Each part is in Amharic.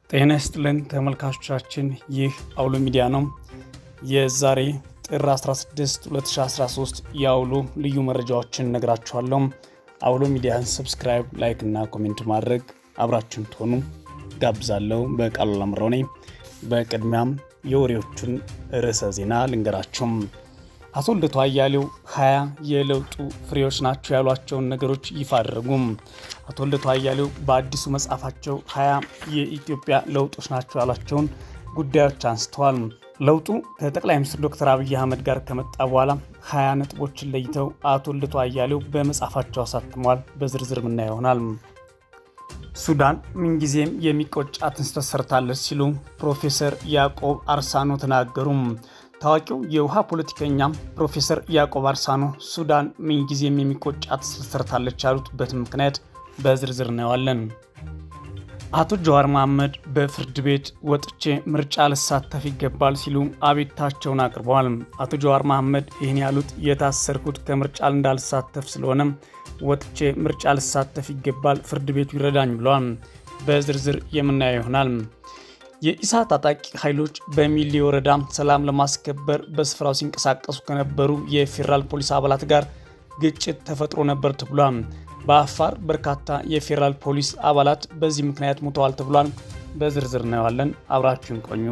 ጤና ይስጥልን ተመልካቾቻችን፣ ይህ አውሎ ሚዲያ ነው። የዛሬ ጥር 16 2013 የአውሎ ልዩ መረጃዎችን ነግራችኋለሁ። አውሎ ሚዲያን ሰብስክራይብ፣ ላይክ እና ኮሜንት ማድረግ አብራችሁን ትሆኑ ጋብዛለሁ። በቃሉ ላምረው ነኝ። በቅድሚያም የወሬዎቹን ርዕሰ ዜና ልንገራችሁም። አቶ ልደቱ አያሌው ሀያ የለውጡ ፍሬዎች ናቸው ያሏቸውን ነገሮች ይፋ አደረጉም። አቶ ልደቱ አያሌው በአዲሱ መጽሐፋቸው ሀያ የኢትዮጵያ ለውጦች ናቸው ያሏቸውን ጉዳዮች አንስተዋል። ለውጡ ከጠቅላይ ሚኒስትር ዶክተር አብይ አህመድ ጋር ከመጣ በኋላ ሀያ ነጥቦችን ለይተው አቶ ልደቱ አያሌው በመጽሐፋቸው አሳትመዋል። በዝርዝር ምና ይሆናል። ሱዳን ምንጊዜም የሚቆጫትን ስህተት ሰርታለች ሲሉ ፕሮፌሰር ያዕቆብ አርሳኖ ተናገሩም። ታዋቂው የውሃ ፖለቲከኛ ፕሮፌሰር ያዕቆብ አርሳኖ ሱዳን ምንጊዜም የሚቆጫት ስህተት ሰርታለች ያሉትበትን ምክንያት በዝርዝር እናየዋለን። አቶ ጀዋር መሐመድ በፍርድ ቤት ወጥቼ ምርጫ ልሳተፍ ይገባል ሲሉ አቤታቸውን አቅርበዋል። አቶ ጀዋር መሐመድ ይህን ያሉት የታሰርኩት ከምርጫ እንዳልሳተፍ ስለሆነም ወጥቼ ምርጫ ልሳተፍ ይገባል፣ ፍርድ ቤቱ ይረዳኝ ብለዋል። በዝርዝር የምናየው ይሆናል። የኢሳ ታጣቂ ኃይሎች በሚሌ ወረዳ ሰላም ለማስከበር በስፍራው ሲንቀሳቀሱ ከነበሩ የፌዴራል ፖሊስ አባላት ጋር ግጭት ተፈጥሮ ነበር ተብሏል። በአፋር በርካታ የፌዴራል ፖሊስ አባላት በዚህ ምክንያት ሞተዋል ተብሏል። በዝርዝር እናየዋለን። አብራችሁን ቆዩ።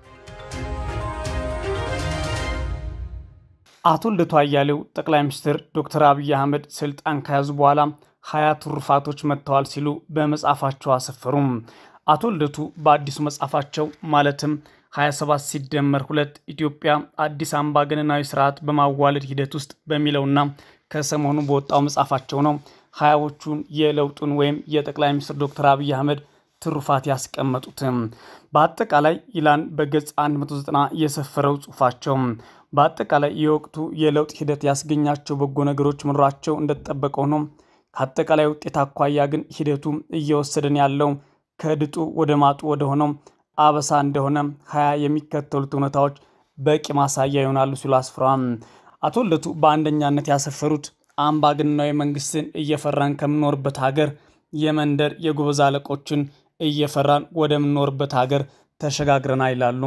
አቶ ልደቱ አያሌው ጠቅላይ ሚኒስትር ዶክተር አብይ አህመድ ስልጣን ከያዙ በኋላ ሀያ ትሩፋቶች መጥተዋል ሲሉ በመጽሐፋቸው አሰፈሩም። አቶ ልደቱ በአዲሱ መጽሐፋቸው ማለትም 27 ሲደመር ሁለት ኢትዮጵያ አዲስ አምባገነናዊ ስርዓት በማዋለድ ሂደት ውስጥ በሚለውና ከሰሞኑ በወጣው መጽሐፋቸው ነው ሀያዎቹን የለውጡን ወይም የጠቅላይ ሚኒስትር ዶክተር አብይ አህመድ ትሩፋት ያስቀመጡትም። በአጠቃላይ ይላን በገጽ 190 የሰፈረው ጽሁፋቸው በአጠቃላይ የወቅቱ የለውጥ ሂደት ያስገኛቸው በጎ ነገሮች መኖራቸው እንደተጠበቀ ሆኖ ከአጠቃላይ ውጤት አኳያ ግን ሂደቱ እየወሰደን ያለው ከድጡ ወደ ማጡ ወደ ሆነው አበሳ እንደሆነ ሀያ የሚከተሉት እውነታዎች በቂ ማሳያ ይሆናሉ ሲሉ አስፍረዋል። አቶ ልደቱ በአንደኛነት ያሰፈሩት አምባገነናዊ መንግስትን እየፈራን ከምኖርበት ሀገር የመንደር የጎበዝ አለቆችን እየፈራን ወደምኖርበት ሀገር ተሸጋግረና ይላሉ።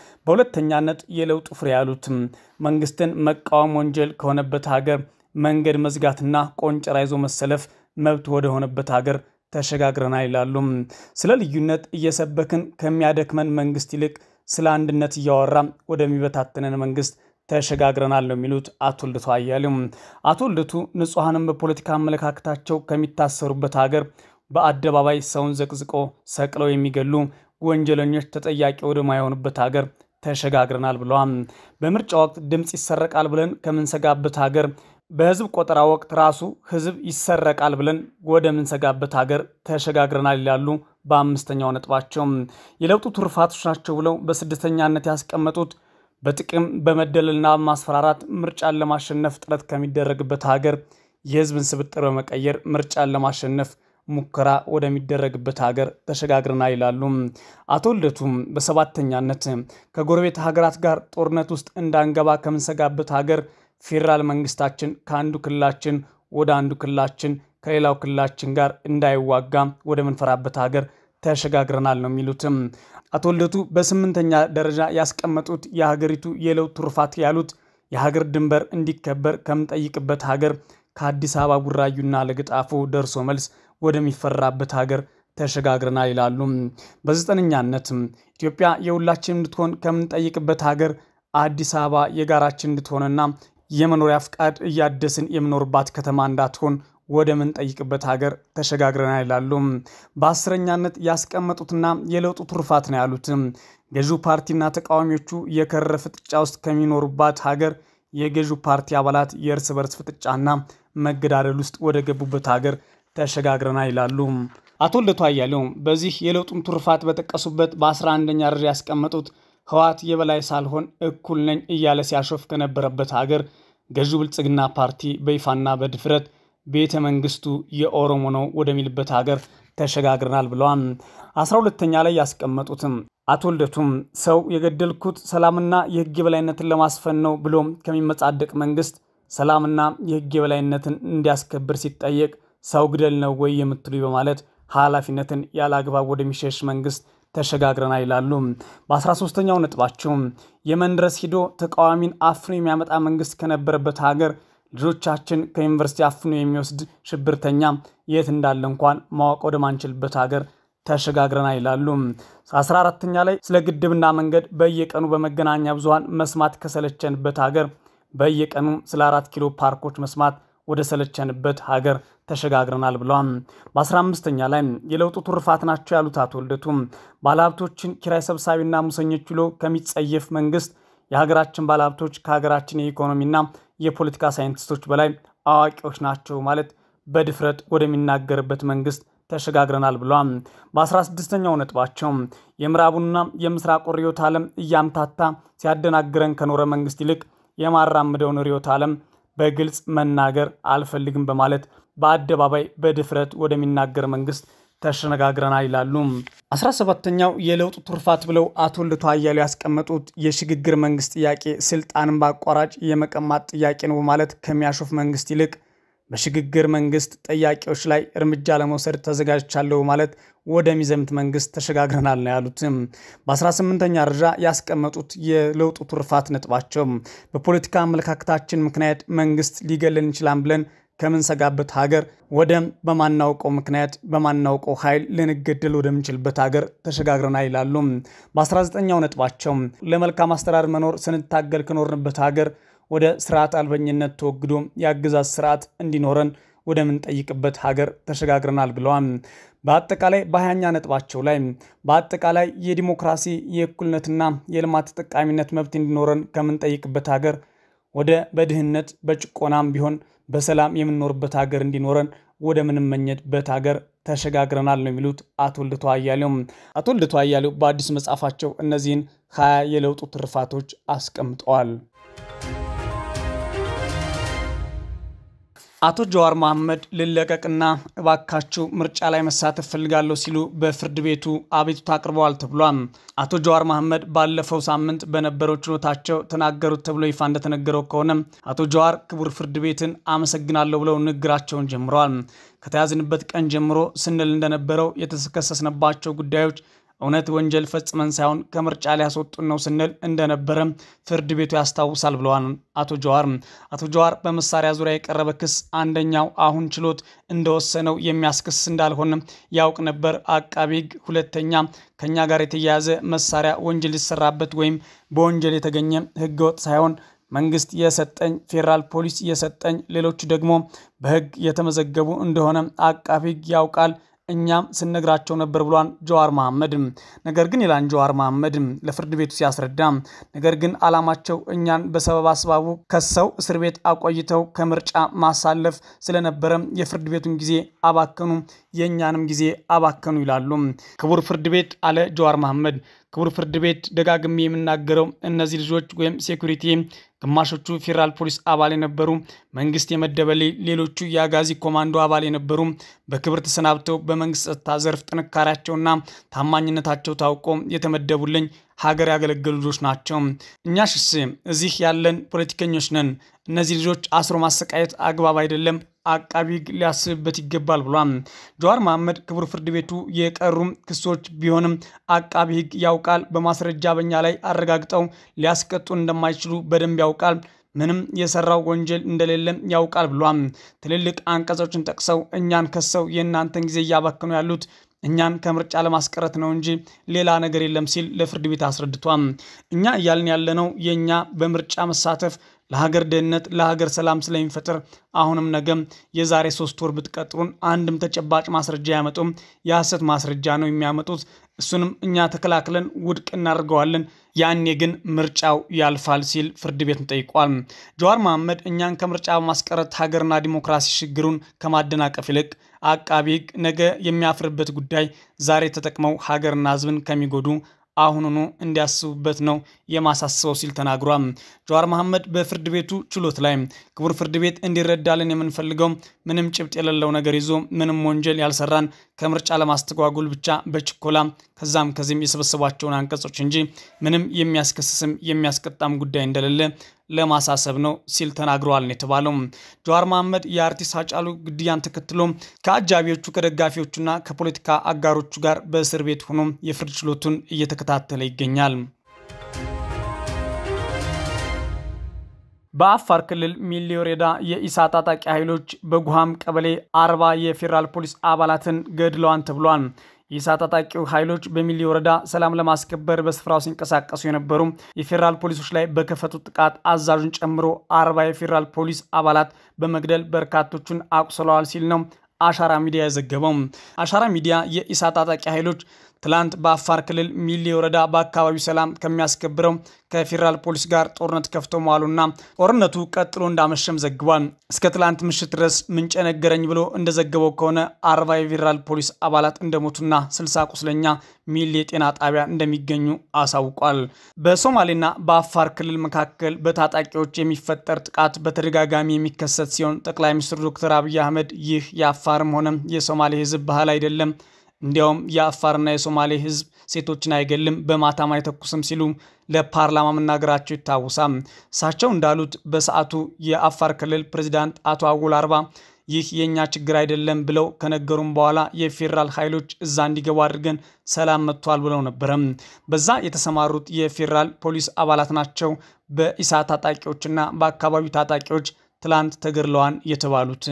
በሁለተኛነት የለውጡ ፍሬ ያሉት መንግስትን መቃወም ወንጀል ከሆነበት ሀገር መንገድ መዝጋትና ቆንጨራ ይዞ መሰለፍ መብት ወደሆነበት ሀገር ተሸጋግረና ይላሉ። ስለ ልዩነት እየሰበክን ከሚያደክመን መንግስት ይልቅ ስለ አንድነት እያወራ ወደሚበታተነን መንግስት ተሸጋግረናል ነው የሚሉት አቶ ልደቱ አያሌው። አቶ ልደቱ ንጹሐንም በፖለቲካ አመለካከታቸው ከሚታሰሩበት ሀገር በአደባባይ ሰውን ዘቅዝቆ ሰቅለው የሚገሉ ወንጀለኞች ተጠያቂ ወደማይሆኑበት ሀገር ተሸጋግረናል ብለዋል። በምርጫ ወቅት ድምፅ ይሰረቃል ብለን ከምንሰጋበት ሀገር በህዝብ ቆጠራ ወቅት ራሱ ህዝብ ይሰረቃል ብለን ወደምንሰጋበት ሀገር ተሸጋግረናል ይላሉ። በአምስተኛው ነጥባቸው የለውጡ ትሩፋቶች ናቸው ብለው በስድስተኛነት ያስቀመጡት በጥቅም በመደለልና ማስፈራራት ምርጫን ለማሸነፍ ጥረት ከሚደረግበት ሀገር የህዝብን ስብጥር በመቀየር ምርጫን ለማሸነፍ ሙከራ ወደሚደረግበት ሀገር ተሸጋግረናል ይላሉ። አቶ ልደቱም በሰባተኛነት ከጎረቤት ሀገራት ጋር ጦርነት ውስጥ እንዳንገባ ከምንሰጋበት ሀገር ፌዴራል መንግስታችን ከአንዱ ክልላችን ወደ አንዱ ክልላችን ከሌላው ክልላችን ጋር እንዳይዋጋ ወደምንፈራበት ሀገር ተሸጋግረናል ነው የሚሉትም። አቶ ልደቱ በስምንተኛ ደረጃ ያስቀመጡት የሀገሪቱ የለውጥ ትሩፋት ያሉት የሀገር ድንበር እንዲከበር ከምንጠይቅበት ሀገር ከአዲስ አበባ ቡራዩና ለገጣፎ ደርሶ መልስ ወደሚፈራበት ሀገር ተሸጋግረናል ይላሉ። በዘጠነኛነት ኢትዮጵያ የሁላችን እንድትሆን ከምንጠይቅበት ሀገር አዲስ አበባ የጋራችን እንድትሆንና የመኖሪያ ፍቃድ እያደስን የምኖርባት ከተማ እንዳትሆን ወደ ምንጠይቅበት ሀገር ተሸጋግረናል ይላሉ። በአስረኛነት ያስቀመጡትና የለውጡ ትሩፋት ነው ያሉት ገዢው ፓርቲና ተቃዋሚዎቹ የከረረ ፍጥጫ ውስጥ ከሚኖሩባት ሀገር የገዢው ፓርቲ አባላት የእርስ በርስ ፍጥጫና መገዳደል ውስጥ ወደ ገቡበት ሀገር ተሸጋግረናል ይላሉ። አቶ ልደቱ አያሌው በዚህ የለውጡን ትሩፋት በጠቀሱበት በ11ኛ ደረጃ ያስቀመጡት ህወሓት የበላይ ሳልሆን እኩል ነኝ እያለ ሲያሾፍ ከነበረበት ሀገር ገዢው ብልጽግና ፓርቲ በይፋና በድፍረት ቤተ መንግስቱ የኦሮሞ ነው ወደሚልበት ሀገር ተሸጋግረናል ብለዋል። አስራ ሁለተኛ ላይ ያስቀመጡትም አቶ ልደቱም ሰው የገደልኩት ሰላምና የህግ የበላይነትን ለማስፈን ነው ብሎም ከሚመጻደቅ መንግስት ሰላምና የህግ የበላይነትን እንዲያስከብር ሲጠየቅ ሰው ግደል ነው ወይ የምትሉ በማለት ኃላፊነትን ያለ አግባብ ወደሚሸሽ መንግስት ተሸጋግረናል ይላሉ። በ13ኛው ነጥባቸው የመን ድረስ ሂዶ ተቃዋሚን አፍኖ የሚያመጣ መንግስት ከነበረበት ሀገር ልጆቻችን ከዩኒቨርሲቲ አፍኖ የሚወስድ ሽብርተኛ የት እንዳለ እንኳን ማወቅ ወደማንችልበት ሀገር ተሸጋግረናል ይላሉ። 14ተኛ ላይ ስለ ግድብና መንገድ በየቀኑ በመገናኛ ብዙኃን መስማት ከሰለቸንበት ሀገር በየቀኑ ስለ አራት ኪሎ ፓርኮች መስማት ወደ ሰለቸንበት ሀገር ተሸጋግረናል ብለዋል። በ15ኛ ላይ የለውጡ ትሩፋት ናቸው ያሉት አቶ ልደቱ ባለሀብቶችን ኪራይ ሰብሳቢና ሙሰኞች ብሎ ከሚጸየፍ መንግስት የሀገራችን ባለሀብቶች ከሀገራችን የኢኮኖሚና የፖለቲካ ሳይንቲስቶች በላይ አዋቂዎች ናቸው ማለት በድፍረት ወደሚናገርበት መንግስት ተሸጋግረናል ብለዋል። በ16ኛው ነጥባቸው የምዕራቡና የምስራቁ ርዕዮተ ዓለም እያምታታ ሲያደናግረን ከኖረ መንግስት ይልቅ የማራምደውን ርዕዮተ ዓለም በግልጽ መናገር አልፈልግም በማለት በአደባባይ በድፍረት ወደሚናገር መንግስት ተሸነጋግረናል ይላሉ። 17ተኛው የለውጡ ትሩፋት ብለው አቶ ልደቱ አያሌው ያስቀመጡት የሽግግር መንግስት ጥያቄ ስልጣንን በአቋራጭ የመቀማት ጥያቄ ነው በማለት ከሚያሾፍ መንግስት ይልቅ በሽግግር መንግስት ጠያቂዎች ላይ እርምጃ ለመውሰድ ተዘጋጅቻለሁ ማለት ወደሚዘምት መንግስት ተሸጋግረናል ነው ያሉትም። በ18ኛ ደረጃ ያስቀመጡት የለውጡ ትሩፋት ነጥባቸው በፖለቲካ አመለካከታችን ምክንያት መንግስት ሊገለን ይችላል ብለን ከምንሰጋበት ሀገር ወደ በማናውቀው ምክንያት በማናውቀው ኃይል ልንገደል ወደምንችልበት ሀገር ተሸጋግረናል ይላሉ። በ19ኛው ነጥባቸው ለመልካም አስተዳደር መኖር ስንታገል ከኖርንበት ሀገር ወደ ስርዓት አልበኝነት ተወግዶ የአገዛዝ ስርዓት እንዲኖረን ወደምንጠይቅበት ሀገር ተሸጋግረናል ብለዋል። በአጠቃላይ በሀያኛ ነጥባቸው ላይ በአጠቃላይ የዲሞክራሲ የእኩልነትና የልማት ተጠቃሚነት መብት እንዲኖረን ከምንጠይቅበት ሀገር ወደ በድህነት በጭቆናም ቢሆን በሰላም የምንኖርበት ሀገር እንዲኖረን ወደ ምንመኘበት ሀገር ተሸጋግረናል ነው የሚሉት አቶ ልደቱ አያሌው። አቶ ልደቱ አያሌው በአዲሱ መጽሐፋቸው እነዚህን ሀያ የለውጡ ትሩፋቶች አስቀምጠዋል። አቶ ጀዋር መሐመድ ልለቀቅና እባካችሁ ምርጫ ላይ መሳተፍ ፈልጋለሁ ሲሉ በፍርድ ቤቱ አቤቱታ አቅርበዋል ተብሏል። አቶ ጀዋር መሐመድ ባለፈው ሳምንት በነበረው ችሎታቸው ተናገሩት ተብሎ ይፋ እንደተነገረው ከሆነ አቶ ጀዋር ክቡር ፍርድ ቤትን አመሰግናለሁ ብለው ንግግራቸውን ጀምረዋል። ከተያዝንበት ቀን ጀምሮ ስንል እንደነበረው የተከሰስንባቸው ጉዳዮች እውነት ወንጀል ፈጽመን ሳይሆን ከምርጫ ሊያስወጡን ነው ስንል እንደነበረ ፍርድ ቤቱ ያስታውሳል ብለዋል አቶ ጀዋር። አቶ ጀዋር በመሳሪያ ዙሪያ የቀረበ ክስ አንደኛው አሁን ችሎት እንደወሰነው የሚያስክስ እንዳልሆነ ያውቅ ነበር አቃቢ ሕግ። ሁለተኛ ከኛ ጋር የተያያዘ መሳሪያ ወንጀል ሊሰራበት ወይም በወንጀል የተገኘ ህገወጥ ሳይሆን መንግስት የሰጠኝ ፌዴራል ፖሊስ የሰጠኝ ሌሎቹ ደግሞ በህግ የተመዘገቡ እንደሆነ አቃቢ ሕግ ያውቃል እኛም ስነግራቸው ነበር ብሏን ጀዋር መሐመድ። ነገር ግን ይላን ጀዋር መሐመድ ለፍርድ ቤቱ ሲያስረዳ፣ ነገር ግን አላማቸው እኛን በሰበብ አስባቡ ከሰው እስር ቤት አቆይተው ከምርጫ ማሳለፍ ስለነበረ የፍርድ ቤቱን ጊዜ አባከኑ፣ የእኛንም ጊዜ አባከኑ ይላሉ። ክቡር ፍርድ ቤት አለ ጀዋር መሐመድ። ክቡር ፍርድ ቤት ደጋግሜ የምናገረው እነዚህ ልጆች ወይም ሴኩሪቲ ግማሾቹ ፌዴራል ፖሊስ አባል የነበሩ መንግስት የመደበልኝ፣ ሌሎቹ የአጋዚ ኮማንዶ አባል የነበሩ በክብር ተሰናብተው በመንግስት ጸጥታ ዘርፍ ጥንካሬያቸውና ታማኝነታቸው ታውቆ የተመደቡልኝ ሀገር ያገለገሉ ልጆች ናቸው። እኛ ሽስ እዚህ ያለን ፖለቲከኞች ነን። እነዚህ ልጆች አስሮ ማሰቃየት አግባብ አይደለም፣ አቃቢ ሕግ ሊያስብበት ይገባል ብሏል። ጀዋር መሐመድ ክቡር ፍርድ ቤቱ የቀሩም ክሶች ቢሆንም አቃቢ ሕግ ያውቃል፣ በማስረጃ በኛ ላይ አረጋግጠው ሊያስቀጡን እንደማይችሉ በደንብ ያውቃል ምንም የሰራው ወንጀል እንደሌለም ያውቃል ብሏል። ትልልቅ አንቀጾችን ጠቅሰው እኛን ከሰው የእናንተን ጊዜ እያባከኑ ያሉት እኛን ከምርጫ ለማስቀረት ነው እንጂ ሌላ ነገር የለም ሲል ለፍርድ ቤት አስረድቷል። እኛ እያልን ያለነው የእኛ በምርጫ መሳተፍ ለሀገር ደህንነት፣ ለሀገር ሰላም ስለሚፈጥር አሁንም ነገም የዛሬ ሶስት ወር ብትቀጥሩን አንድም ተጨባጭ ማስረጃ ያመጡም የሐሰት ማስረጃ ነው የሚያመጡት። እሱንም እኛ ተከላክለን ውድቅ እናደርገዋለን። ያኔ ግን ምርጫው ያልፋል ሲል ፍርድ ቤቱን ጠይቋል። ጀዋር መሐመድ እኛን ከምርጫ በማስቀረት ሀገርና ዲሞክራሲ ሽግሩን ከማደናቀፍ ይልቅ አቃቢ ሕግ ነገ የሚያፍርበት ጉዳይ ዛሬ ተጠቅመው ሀገርና ሕዝብን ከሚጎዱ አሁኑኑ እንዲያስቡበት ነው የማሳስበው ሲል ተናግሯል። ጀዋር መሐመድ በፍርድ ቤቱ ችሎት ላይ ክቡር ፍርድ ቤት እንዲረዳልን የምንፈልገው ምንም ጭብጥ የሌለው ነገር ይዞ ምንም ወንጀል ያልሰራን ከምርጫ ለማስተጓጉል ብቻ በችኮላ ከዛም ከዚህም የሰበሰቧቸውን አንቀጾች እንጂ ምንም የሚያስከስስም የሚያስቀጣም ጉዳይ እንደሌለ ለማሳሰብ ነው ሲል ተናግረዋል ነው የተባለው። ጀዋር መሐመድ የአርቲስት ሃጫሉ ግድያን ተከትሎ ከአጃቢዎቹ ከደጋፊዎቹና ከፖለቲካ አጋሮቹ ጋር በእስር ቤት ሆኖ የፍርድ ችሎቱን እየተከታተለ ይገኛል። በአፋር ክልል ሚሌ ወረዳ የኢሳ ታጣቂ ኃይሎች በጉሃም ቀበሌ አርባ የፌዴራል ፖሊስ አባላትን ገድለዋን ተብሏል። የኢሳ ታጣቂው ኃይሎች በሚሌ ወረዳ ሰላም ለማስከበር በስፍራው ሲንቀሳቀሱ የነበሩ የፌዴራል ፖሊሶች ላይ በከፈቱት ጥቃት አዛዡን ጨምሮ አርባ የፌዴራል ፖሊስ አባላት በመግደል በርካቶቹን አቁስለዋል ሲል ነው አሻራ ሚዲያ የዘገበው። አሻራ ሚዲያ የኢሳ ታጣቂ ኃይሎች ትላንት በአፋር ክልል ሚሌ ወረዳ በአካባቢው ሰላም ከሚያስከብረው ከፌዴራል ፖሊስ ጋር ጦርነት ከፍተው መዋሉና ጦርነቱ ቀጥሎ እንዳመሸም ዘግቧል። እስከ ትላንት ምሽት ድረስ ምንጭ ነገረኝ ብሎ እንደዘገበው ከሆነ አርባ የፌዴራል ፖሊስ አባላት እንደሞቱና ስልሳ ቁስለኛ ሚሌ የጤና ጣቢያ እንደሚገኙ አሳውቋል። በሶማሌና በአፋር ክልል መካከል በታጣቂዎች የሚፈጠር ጥቃት በተደጋጋሚ የሚከሰት ሲሆን ጠቅላይ ሚኒስትር ዶክተር አብይ አህመድ ይህ የአፋርም ሆነ የሶማሌ ሕዝብ ባህል አይደለም እንዲያውም የአፋርና የሶማሌ ህዝብ ሴቶችን አይገልም በማታም አይተኩስም ሲሉ ለፓርላማ መናገራቸው ይታወሳል። እሳቸው እንዳሉት በሰዓቱ የአፋር ክልል ፕሬዚዳንት አቶ አወል አርባ ይህ የእኛ ችግር አይደለም ብለው ከነገሩም በኋላ የፌዴራል ኃይሎች እዛ እንዲገቡ አድርገን ሰላም መጥቷል ብለው ነበረ። በዛ የተሰማሩት የፌዴራል ፖሊስ አባላት ናቸው በኢሳ ታጣቂዎችና በአካባቢው ታጣቂዎች ትላንት ተገድለዋን የተባሉት።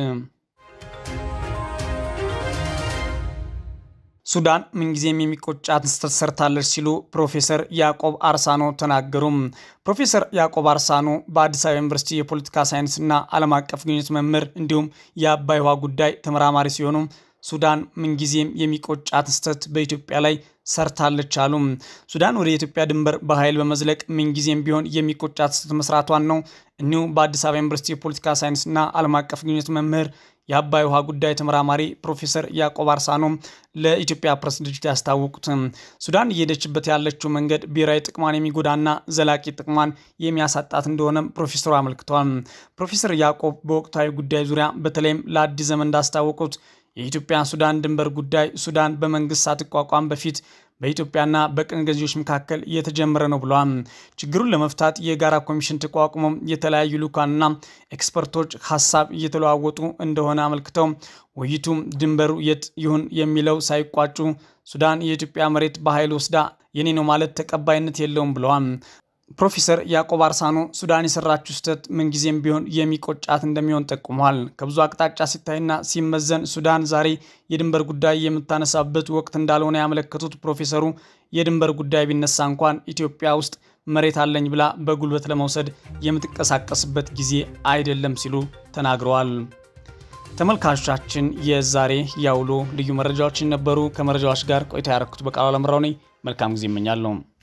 ሱዳን ምንጊዜም የሚቆጫት ስህተት ሰርታለች ሲሉ ፕሮፌሰር ያዕቆብ አርሳኖ ተናገሩ። ፕሮፌሰር ያዕቆብ አርሳኖ በአዲስ አበባ ዩኒቨርሲቲ የፖለቲካ ሳይንስና ዓለም አቀፍ ግንኙነት መምህር እንዲሁም የአባይ ውሃ ጉዳይ ተመራማሪ ሲሆኑ ሱዳን ምንጊዜም የሚቆጫት ስህተት በኢትዮጵያ ላይ ሰርታለች አሉ። ሱዳን ወደ ኢትዮጵያ ድንበር በኃይል በመዝለቅ ምንጊዜም ቢሆን የሚቆጫት ስህተት መስራቷን ነው እኒሁ በአዲስ አበባ ዩኒቨርሲቲ የፖለቲካ ሳይንስና ዓለም አቀፍ ግንኙነት መምህር የአባይ ውሃ ጉዳይ ተመራማሪ ፕሮፌሰር ያዕቆብ አርሳኖ ለኢትዮጵያ ፕሬስ ድርጅት ያስታወቁት ሱዳን እየሄደችበት ያለችው መንገድ ብሔራዊ ጥቅሟን የሚጎዳና ዘላቂ ጥቅሟን የሚያሳጣት እንደሆነም ፕሮፌሰሩ አመልክተዋል። ፕሮፌሰር ያዕቆብ በወቅታዊ ጉዳይ ዙሪያ በተለይም ለአዲስ ዘመን እንዳስታወቁት የኢትዮጵያ ሱዳን ድንበር ጉዳይ ሱዳን በመንግስት ሳትቋቋም በፊት በኢትዮጵያና በቅኝ ገዢዎች መካከል እየተጀመረ ነው ብለዋል። ችግሩን ለመፍታት የጋራ ኮሚሽን ተቋቁሞ የተለያዩ ልኡካንና ኤክስፐርቶች ሀሳብ እየተለዋወጡ እንደሆነ አመልክተው ውይይቱም ድንበሩ የት ይሁን የሚለው ሳይቋጩ ሱዳን የኢትዮጵያ መሬት በኃይል ወስዳ የኔ ነው ማለት ተቀባይነት የለውም ብለዋል። ፕሮፌሰር ያዕቆብ አርሳኖ ሱዳን የሰራችው ስህተት ምንጊዜም ቢሆን የሚቆጫት እንደሚሆን ጠቁመዋል። ከብዙ አቅጣጫ ሲታይና ሲመዘን ሱዳን ዛሬ የድንበር ጉዳይ የምታነሳበት ወቅት እንዳልሆነ ያመለከቱት ፕሮፌሰሩ የድንበር ጉዳይ ቢነሳ እንኳን ኢትዮጵያ ውስጥ መሬት አለኝ ብላ በጉልበት ለመውሰድ የምትንቀሳቀስበት ጊዜ አይደለም ሲሉ ተናግረዋል። ተመልካቾቻችን የዛሬ ያውሎ ልዩ መረጃዎችን ነበሩ። ከመረጃዎች ጋር ቆይታ ያረኩት በቃሉ አለምራው ነኝ። መልካም ጊዜ እመኛለሁ።